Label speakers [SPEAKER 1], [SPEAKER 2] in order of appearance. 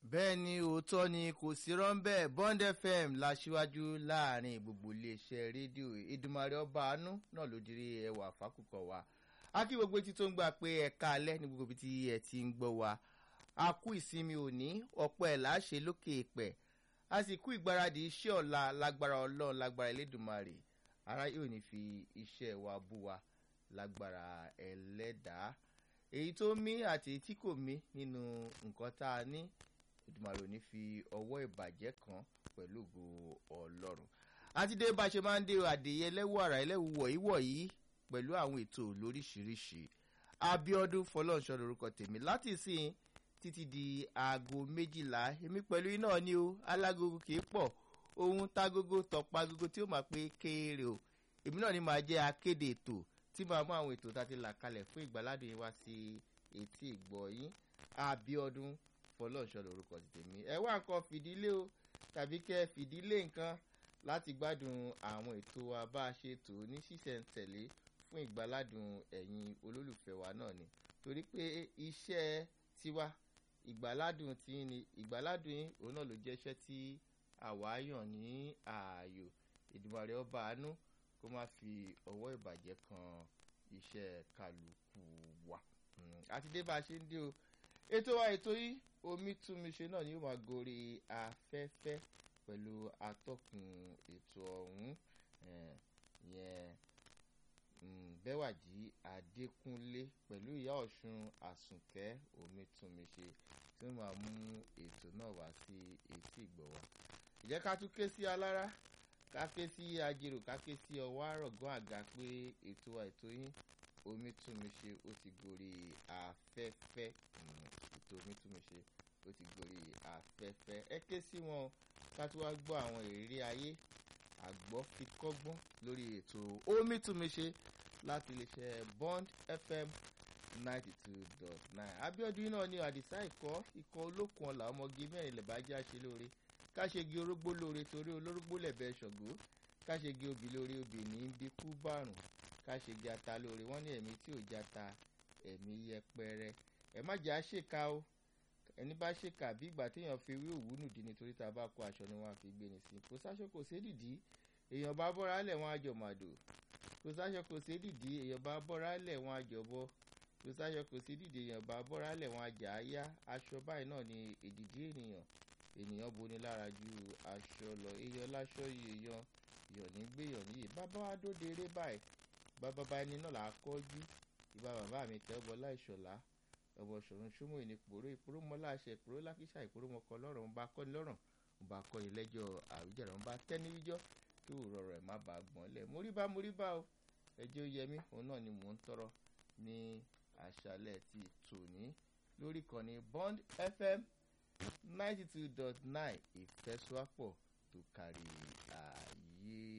[SPEAKER 1] bẹ́ẹ̀ ni òótọ́ ni kò sí rọ́ńbẹ́ bond fm láṣíwájú láàrin gbogbo iléeṣẹ́ rédíò ìdùmarè ọba àánú náà ló dirí ẹwà fákùkọ wa a kí gbogbo etí tó ń gbà pé ẹ̀ka alẹ́ ní gbogbo ibi tí ẹ ti ń gbọ́ wa a kú ìsinmi òní ọ̀pọ̀ ẹ̀ láṣẹ lókè ìpẹ́ a sì kú ìgbáradì iṣẹ́ ọ̀la lágbára ọlọ́run lágbára elédùnmarè ara yóò ní fi iṣẹ́ wa bú wa lágbára ẹlẹ́dàá èyí tó mí àti èyí tí kò mí nínú nǹkan tá a ní ìdùmarè ò ní fi ọwọ́ ìbàjẹ́ kan pẹ̀lú ògo ọlọ́run àti dé bá a ṣe máa ń dé àdéyẹ ẹlẹ́wọ̀ àrà ẹlẹ́wù wọ̀nyí wọ̀nyí pẹ̀lú àwọn ètò lóríṣiríṣi abiodun fọlọ́nṣọ́ lorúkọ tèmi láti sìn títí di aago méjìlá èmi pẹ̀lú iná ni o alágogo kì í pọ̀ ohun tágogo tọpa agogo tí ó máa pé kéré o èmi náà ni màá jẹ́ akéde ètò tí màá mú àwọn ètò tá a ti là kalẹ̀ fún ìgbàládùn yín wá sí etí ìgbọ́ yín abiodun fọlọ́ọ̀ṣọ́ lorúkọ ti tèmi ẹ wá nǹkan fìdílé o tàbí kẹ́ fìdílé nǹkan láti gbádùn àwọn ètò wa bá a ṣe tò ní ṣísẹ̀ntẹ̀lé fún ìgbàládùn ẹ̀yin olólùfẹ́ wa náà ni torí pé iṣẹ́ tiwa ìgbàládùn tí ni ìgbàládùn yín òun náà ló jẹ́ iṣẹ́ tí àwa yàn ní ààyò ìdùnnú ọba àánú kó má fi ọwọ́ ìbàjẹ́ kan iṣẹ́ kálukú wa àti dé bá a ṣe ń dé o ètò wa ètò yìí omi túnmiṣe náà ni yóò máa gorí afẹ́fẹ́ pẹ̀lú atọ́kùn ètò ọ̀hún yẹn bẹ́wàjì adékúnlé pẹ̀lú ìyá ọ̀ṣun àsùnkẹ́ omi túnmiṣe tí wọ́n máa mú ètò náà wá sí etí ìgbọ̀ wa ìjẹ́ ká tún ké sí alára ká ké sí ajérò ká ké sí ọwọ́ àrọ̀gán àga pé ètò wa ètò yín omi túnmiṣe ó ti gorí afẹ́fẹ́ ètò omi túnmiṣe ó ti gorí afẹ́fẹ́ ẹ ké sí wọn ká tún wá gbọ́ àwọn ìrírí ayé àgbọ̀ fi kọ́gbọ́n lórí ètò omi túnmiṣe láti iléeṣẹ́ bond fm ninety two dot nine abiodun náà ní àdìsá ikọ̀ ikọ̀ olókun ọ̀la ọmọge mẹ́rin lẹ́bàájá ṣe lóore káṣegi orógbó lóore torí olórógbó lẹ̀bẹ̀ ṣọ̀gbó káṣegi obì lóore obì ní bí kú bàrùn káṣegi ata lóore wọ́n ní ẹ̀mí tí ò jata ẹ̀mí yẹpẹrẹ ẹ̀ má jẹ́ àṣekà o ẹni bá ṣèkà bí ìgbà téèyàn fi wí òwú nùdí nítorí tá a bá kó aṣọ ni wọ́n á fi gbé ni sí kò sáṣọ kò sé dìdí èèyàn bá bọ́ra lẹ̀ wọ́n á jọ màdò kò sáṣọ kò sé dìdí èèyàn bá bọ́ra lẹ̀ wọ́n á jọ bọ́ kò sáṣọ kò sí dìde èèyàn bá bọ́ra lẹ̀ wọ́n á jà á yá aṣọ báyìí náà ni èdìdí ènìyàn ènìyàn boni lára ju aṣọ lọ èèyàn láṣọ yìí èèyàn èèyàn ní gbéyàn níyì bàbá wa dóde eré báyìí bàbá bá ẹni náà là á kọ́jú ìbá bàbá mi tẹ́ ọbọ̀ láìṣọ̀lá ọbọ̀ ṣòro ṣúmọ̀ ìní pòró ìpòró mọ́lá àṣẹ ìpòró lákìsà ìpòró mọ́kọ lọ́rùn ń bá kọ́ni lọ́rùn ń bá kọ́ni lẹ́jọ́ àwíjàre ń bá tẹ́ni wíjọ́ kí òrọ̀ rẹ̀ má bàa gbọ́n lẹ̀ mórí bá mórí bá o ẹjọ́ yẹmí òun náà ni mò ń tọrọ ní àṣálẹ̀ ti tòní lórí kan ní bond fm ninety two dot nine ìfẹ́sọ́pọ̀ tó kárí ààyè.